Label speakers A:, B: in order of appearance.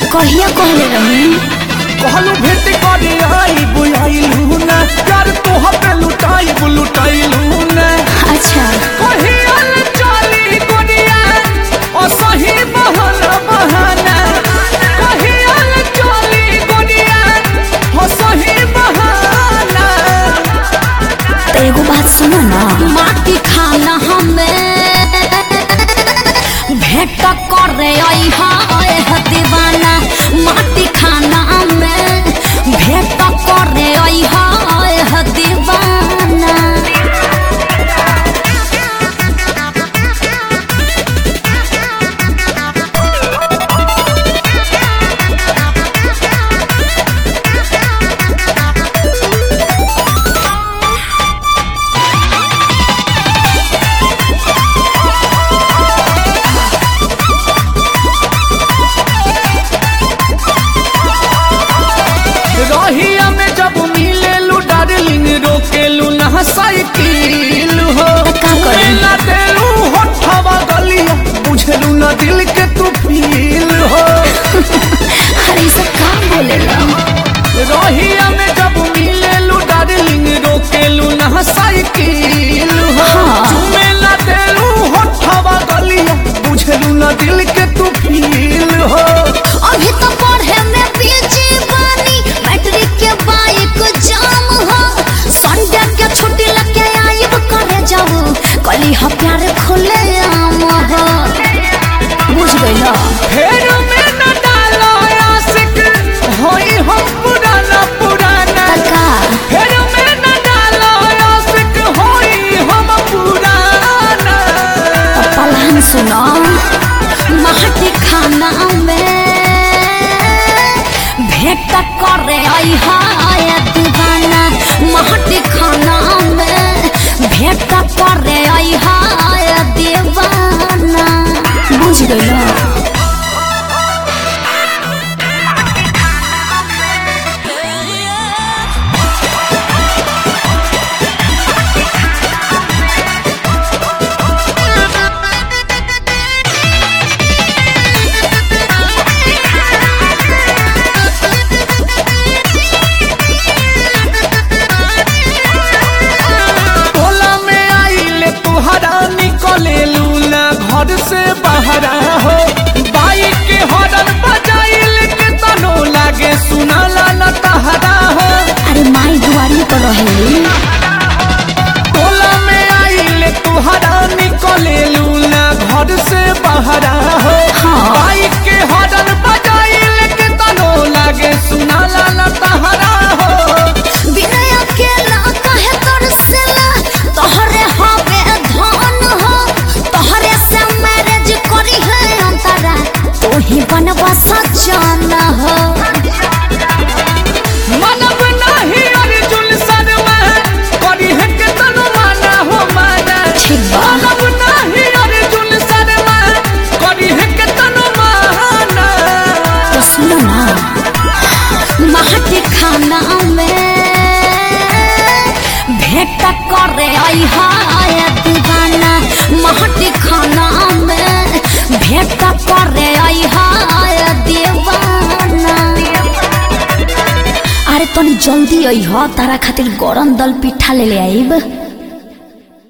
A: कहिया कहले रही
B: कहलू भेट करे आई बुझाइलू ना यार तोह पे लुटाई लुटाइलू ना
A: अच्छा
B: कहियल चली दुनिया ओ सही बहाना बहाना कहियल चली दुनिया ओ सही बहाना
A: तो एगो बात सुनो ना माटी खाना हमें भेंट करे आई है दीवाना माटी खाना हमें भेंट करे आई है दीवाना
B: रहिया में जब मिलेलू डार्लिंग रोकेलू ना साइकिल हो
A: का करी?
B: ना देलू होठवा गलिया बुझलू ना दिल के तू फील हो
A: अरे ये सब काम बोलेला
B: रहिया में जब मिलेलू डार्लिंग रोकेलू ना साइकिल हो
A: हाँ।
B: चुमेला देलू होठवा गलिया बुझलू ना दिल के तू फील हो
A: अभी तो पढ़े में बीजी बानी मैट्रिक के बाइक जाम हो संडे के छुट्टी लगे आइब करे जाऊ कली ह प्यार खुले आम हो बुझ गइला
B: फेर में न डालो आशिक होई हम पुराना पुराना
A: तका
B: फेर में न डालो आशिक होई हम पुराना
A: पलान सुनो माटी खाना में भेंट करे आई हाय दीवाना माटी खाना में भेंट करे आई हाय दीवाना बुझ गइला
B: टोला में आइले तुहरा निकले लूना घर से बाहरा हो बाइक के हॉर्न बजाइल के तनो लागे सुना ला तहरा हो
A: अरे माई दुआरी पर रहेली
B: टोला में आइले तुहरा निकले लूना घर से बाहरा हो
A: हाँ।
B: बाइक के हॉर्न बजाइल के तनो लागे सुना ला तहरा हो
A: बिना अकेला कहे तरसला तोहरे हवे धन हो तोहरे से मैरिज करी है अंतरा तू ही बनवा सजन हो
B: मनब नाही अर्जुन शर्मा करी है के तनु माना हो माना
A: ठीक बा।
B: मनब नाही अर्जुन शर्मा करी है के तनु माना
A: तो सुनो ना माटी खाना में भेंट करे आई हाय दीवाना माटी खाना में भेंट करे आई हाय दीवाना अरे तनी जल्दी आई ह तारा खातिर गरम दल पिठा ले ले आइब